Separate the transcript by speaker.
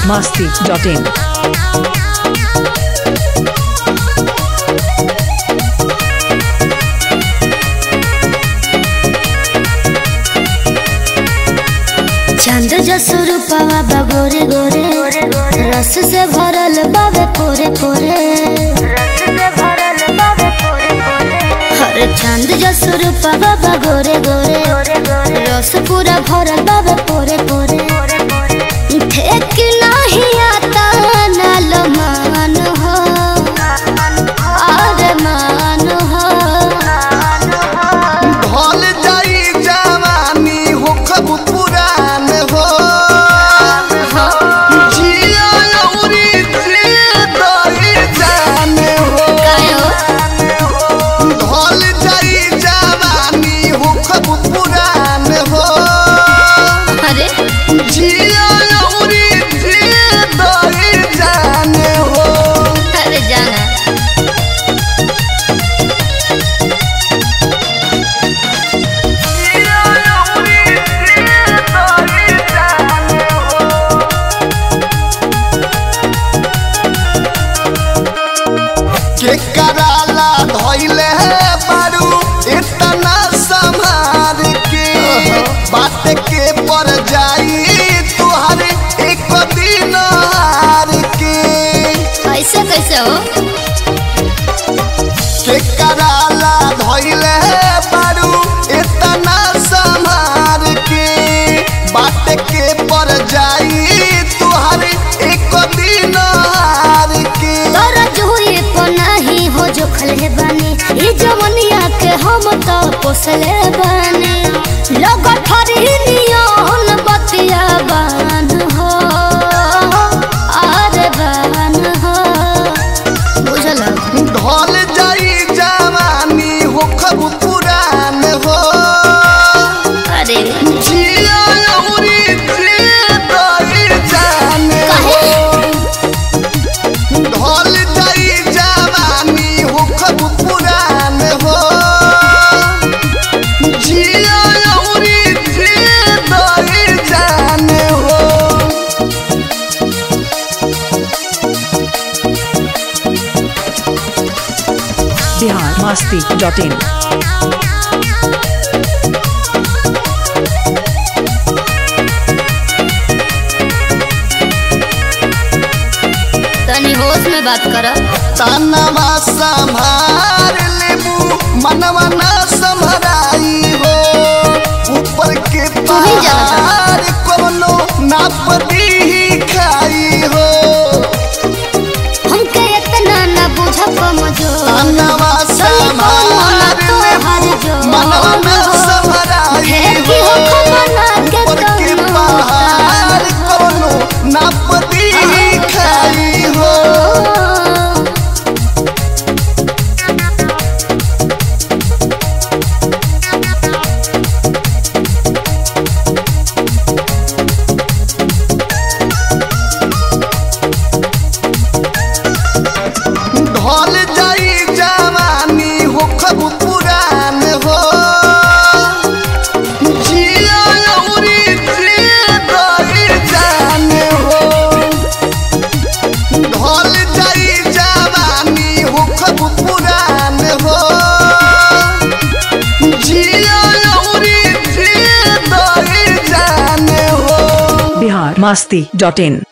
Speaker 1: masti.in.
Speaker 2: चांद जसुर पावा बा गोरे गोरे रस से भरल बावे पोरे पोरे हरे चांद जसुर पावा बा गोरे गोरे रस पूरा भरल बावे पोरे पोरे ठेक नहीं आता नाल मान हो अरे मान हो
Speaker 3: ढल जाई जवानी हो खब पुरान हो जिया अउरी जिए दई जान हो ढल जाई जवानी हो खब पुरान हो
Speaker 2: अरे
Speaker 3: जिया अउरी जिए दई जान हो
Speaker 2: अरे जाना
Speaker 3: जिया अउरी जिए दई जान हो के कराला धोइले बारू इतना संभार के बात के पर जाई तुहर एक दिन हार के
Speaker 2: कैसे कैसे हो
Speaker 3: के कराला धोइले बारू इतना संभार के बात के पर जाई तुहर एक दिन हार के
Speaker 2: तोरा जुई को नहीं हो जो खले बनी ई जवनिया के हम तो पोसले बनी लोग ठरी नियन बतिया बान हो अरे बान हो बुझल
Speaker 3: ढल जाई जवानी हो खब पुरान हो
Speaker 2: अरे
Speaker 3: जिया अउरी जिए दई जान हो ढल जाई जवानी हो खब पुरान हो जिया अउरी जिए दई जान हो
Speaker 1: Bihar masti.in.
Speaker 2: तनी होश में बात करो
Speaker 3: तनवा संभार लेबू मनवा न संभराई हो ऊपर के
Speaker 2: ही जानत
Speaker 3: पहाड़ कोनो नाप दी खाई हो
Speaker 2: हमके इतना ना बुझ कमजोर
Speaker 3: तनवा संभार लेबू मनवा न संभराई हो ऊपर के पहाड़ कोनो नाप दी खाई हो ढल जाई जवानी हो खब पुरान हो जिया अउरी जिए दई जान हो ढल जाई जवानी हो खब पुरान हो जिया अउरी जिए दई जान हो
Speaker 1: Bihar masti.in.